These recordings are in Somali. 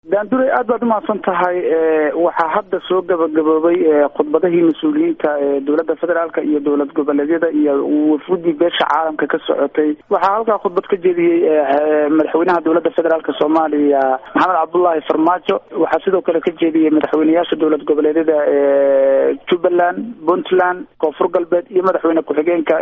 daandure aad baad umahadsan tahay waxaa hadda soo gabagaboobay khudbadahii mas-uuliyiinta dowladda federaalka iyo dowlad goboleedyada iyo wafudii beesha caalamka ka socotay waxaa halkaa khudbad ka jeediyey madaxweynaha dowladda federaalka soomaaliya maxamed cabdullaahi farmaajo waxaa sidoo kale ka jeediyey madaxweyneyaasha dowlad goboleedyada jubbaland puntland koonfur galbeed iyo madaxweyne ku-xigeenka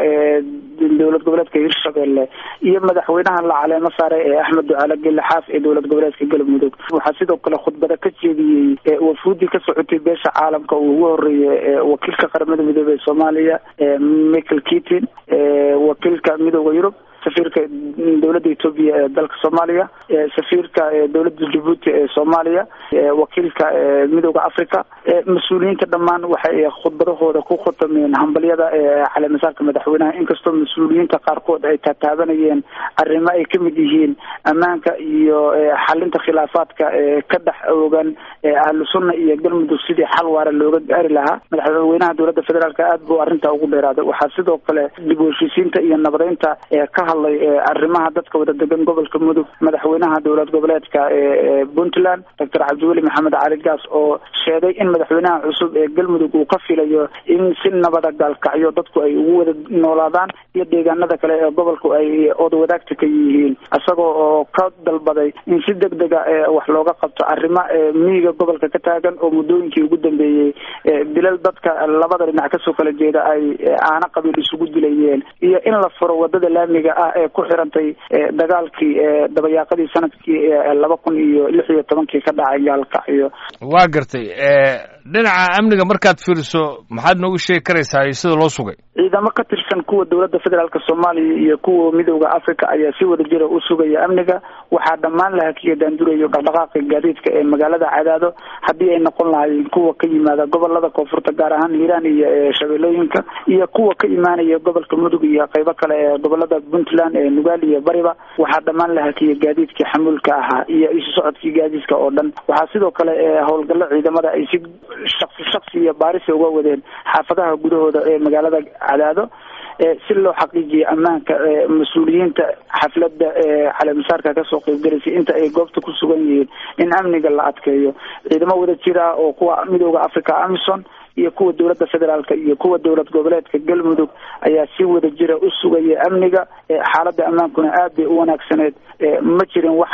dowlad goboleedka hirshabelle iyo madaxweynaha la caleemo saaray ee axmed ducaale gelle xaaf ee dowlad goboleedka galmudug waxaa sidoo kale khudbada ka jeediyey wafuudii ka socotay beesha caalamka uu ugu horeeyey wakiilka qaramada midoobey ee soomaaliya michael keatin wakiilka midooda yurub safiirka dowladda etoobiya ee dalka soomaaliya safiirka dowladda jabuuti ee soomaaliya wakiilka midooda africa mas-uuliyiinta dhammaan waxay khudbadahooda ku khutameen hambalyada caleemasaarka madaxweynaha inkastoo mas-uuliyiinta qaarkood ay taataabanayeen arrimo ay kamid yihiin ammaanka iyo xalinta khilaafaadka ka dhex oogan ahlu sunna iyo galmudug sidii xal waara looga gaari lahaa madaxweynaha dowladda federaalk aad buu arrintaa ugu dheeraaday waxaa sidoo kale dib u heshiisiinta iyo nabadeynta ka hadlay arrimaha dadka wada degan gobolka mudug madaxweynaha dowlad goboleedka puntland doctor cabdiweli maxamed cali gaas oo sheegay in madaxweynaha cusub ee galmudug uu ka filayo in si nabada gaalkacyo dadku ay ugu wada noolaadaan iyo deegaanada kale ee gobolku ay oda wadaagta ka yihiin isagoo oo ka dalbaday in si deg dega wax looga qabto arrimo miyiga gobolka ka taagan oo muddooyinkii ugu dambeeyey dilal dadka labada dhinac kasoo kala jeeda ay aana qabiil isugu dilayeen iyo in la furo wadada laamiga ah ee ku xirantay dagaalkii dabayaaqadii sanadkii laba kun iyo lix iyo tobankii ka dhacay gaalkacyo waa gartay dhinaca amniga markaad fiiriso maxaad noogu sheegi karaysaa sida loo sugay ciidamo ka tirsan kuwa dowladda federaalka soomaaliya iyo kuwa midooda africa ayaa si wada jira u sugaya amniga waxaa dhammaan la hakiya daandurayo dhaqdhaqaaqa gaadiidka ee magaalada cadaado haddii ay noqon lahaayeen kuwa ka yimaada gobolada koonfurta gaar ahaan hiiraan iyo shabeellooyinka iyo kuwa ka imaanaya gobolka mudug iyo qeybo kale ee gobolada puntland ee nugaal iyo bariba waxaa dhammaan la hakiyay gaadiidkii xamuulka ahaa iyo isu socodkii gaadiidka oo dhan waxaa sidoo kale howlgallo ciidamada ay si shaksi shaksi iyo baarisa uga wadeen xaafadaha gudahooda ee magaalada cadaado si loo xaqiijiyo ammaanka mas-uuliyiinta xafladda caleemasaarka kasoo qeybgalaysay inta ay goobta ku sugan yihiin in amniga la adkeeyo ciidamo wada jir ah oo kuwa midooda africa amison iyo kuwa dowladda federaalka iyo kuwa dowlad goboleedka galmudug ayaa si wada jira u sugaya amniga xaaladda ammaankuna aad bay u wanaagsaneed ma jirin wax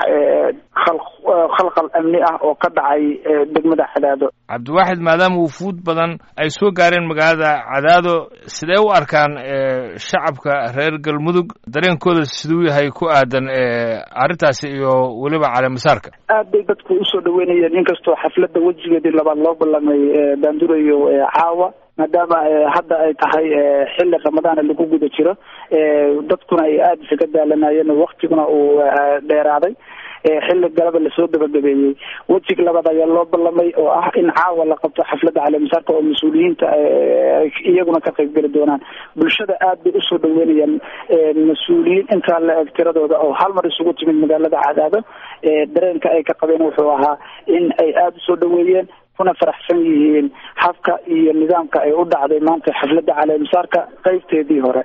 khalkhal amni ah oo ka dhacay degmada cadaado cabdiwaaxid maadaama wufuud badan ay soo gaareen magaalada cadaado sidee u arkaan shacabka reer galmudug dareenkooda siduu yahay ku aadan arrintaasi iyo weliba caleemasaarka aad bay dadku usoo dhaweynayeen inkastoo xafladda wejigeedii labaad loo ballamay daandurayo caawa maadaama hadda ay tahay xilli ramadaana lagu guda jiro dadkuna ay aada isaga daalanayeen waktiguna uu dheeraaday xilli galaba lasoo gabagabeeyey wejiga labaad ayaa loo ballamay oo ah in caawa la qabto xafladda caleemasaarka oo mas-uuliyiinta iyaguna ka qayb geli doonaan bulshada aad bay usoo dhaweynayaan mas-uuliyiin intaa la eg tiradooda oo hal mar isugu timid magaalada cadaado dareenka ay ka qabeen wuxuu ahaa in ay aada usoo dhaweeyeen kuna faraxsan yihiin habka iyo nidaamka ay u dhacday maanta xafladda caleemasaarka qeybteedii hore